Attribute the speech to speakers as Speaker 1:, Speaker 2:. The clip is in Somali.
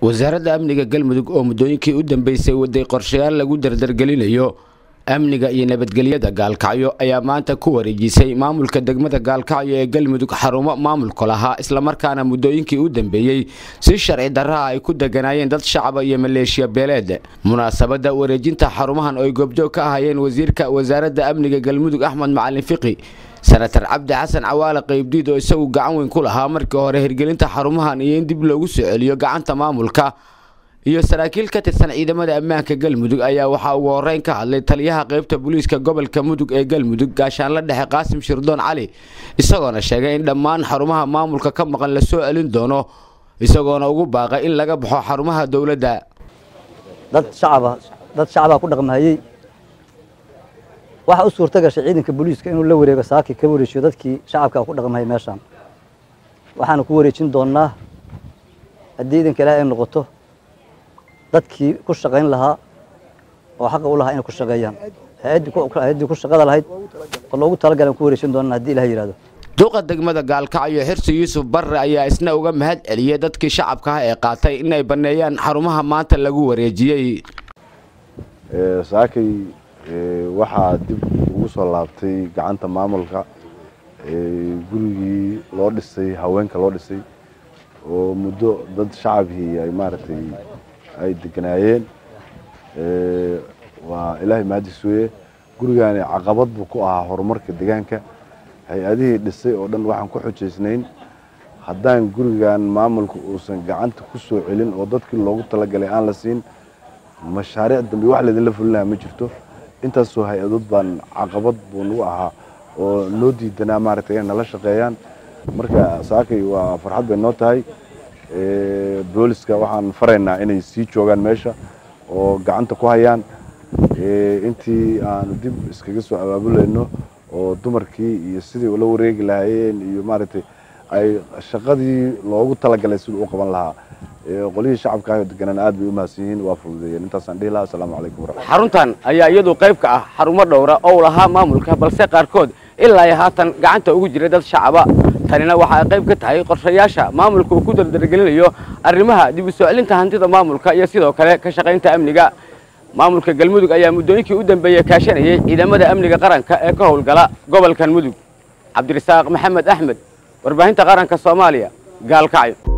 Speaker 1: wasaaradda amniga galmudug oo muddooyinkii u dambeysay waday qorshayaal lagu dardargelinayo amniga iyo nabadgelyada gaalkacyo ayaa maanta ku wareejisay maamulka degmada gaalkacyo ee galmudug xarumo maamulka lahaa islamarkaana muddooyinkii u dambeeyey si sharci darraha ay ku deganaayeen dad shacaba iyo maleeshiya beeleed munaasabadda wareejinta xarumahan oo ay goobjoog ka ahayeen wasiirka wasaaradda amniga galmudug axmed macalin fiqi senatar cabdi xasan cawaale qaybdiid oo isagu gacan weyn ku lahaa markii hore hirgelinta xarumahan iyo in dib loogu soo celiyo gacanta maamulka iyo saraakiil ka tirsan ciidamada ammaanka galmudug ayaa waxaa ugu horeyn ka hadlay taliyaha qaybta booliiska gobolka mudug ee galmudug gaashaanla dhexe qaasim shirdoon cali isagoona sheegay in dhammaan xarumaha maamulka ka maqan la soo celin doono isagoona ugu baaqay in laga baxo xarumaha dowladda
Speaker 2: dad shacaba dad shacabaa ku dhaqmahayey waxaa u suurta gashay ciidanka booliiska inuu la wareego saaki ka wareejiyo dadkii shacabkaa ku dhaqmahayay meeshaan waxaanu ku wareejin doonnaa haddii idanka ilaah ay noqoto dadkii ku shaqayn lahaa oo xaqa u lahaa inay ku shaqeeyaan hay-addii ku shaqada lahayd oo loogu talagalan ku wareejin doonaan haddii ilaah yidhahdo
Speaker 1: duqa degmada gaalkacyo xirsi yuusuf barre ayaa isna uga mahad celiyey dadkii shacabka ah ee qaatay inay banneeyaan xarumaha maanta lagu wareejiyey
Speaker 3: saakay waxaa dib ugu soo laabtay gacanta maamulka gurigii loo dhisay haweenka loo dhisay oo muddo dad shacabkii ay maaragtay ay deganaayeen waa ilaahay mahadis weye gurigaani caqabad buu ku ahaa horumarka deegaanka hay-adihii dhisay oo dhan waxaan ku xujaysnayn haddaan gurigan maamulka uusan gacanta ku soo celin oo dadkii loogu talagalay aan la siin mashaariic dambe wax laydinla fulinaha ma jirto intaasoo hay-adood baan caqabad buu nagu ahaa oo noo diidanaa maaragtay inay nala shaqeeyaan marka saakay waa farxad bay noo tahay booliska waxaan faraynaa inay sii joogaan meesha oo gacanta ku hayaan intii aanu dib iskaga soo abaabulayno oo dumarkii iyo sidii ula wareegi lahaayeen iyo maaragtay ay shaqadii loogu talagalay siduu u qaban lahaa qolihii shacabka ah deganaan aad bay u mahadsan yihiin waa fududeeyeen intaasaan dhihi lahaa asalaamu calaykum waraxmat
Speaker 1: xaruntan ayaa iyadu qayb ka ah xarumo dhowra oo lahaa maamulka balse qaarkood ilaa ay haatan gacanta ugu jiray dad shacaba tanina waxa ay qayb ka tahay qorshayaasha maamulka uu ku dardargelinayo arrimaha dib u soo celinta hantida maamulka iyo sidoo kale ka shaqaynta amniga maamulka galmudug ayaa muddooyinkii u dambeeyey kaashanayay ciidamada amniga qaranka ee ka howlgala gobolkan mudug cabdirasaaq maxamed axmed warbaahinta qaranka soomaaliya gaalkacyo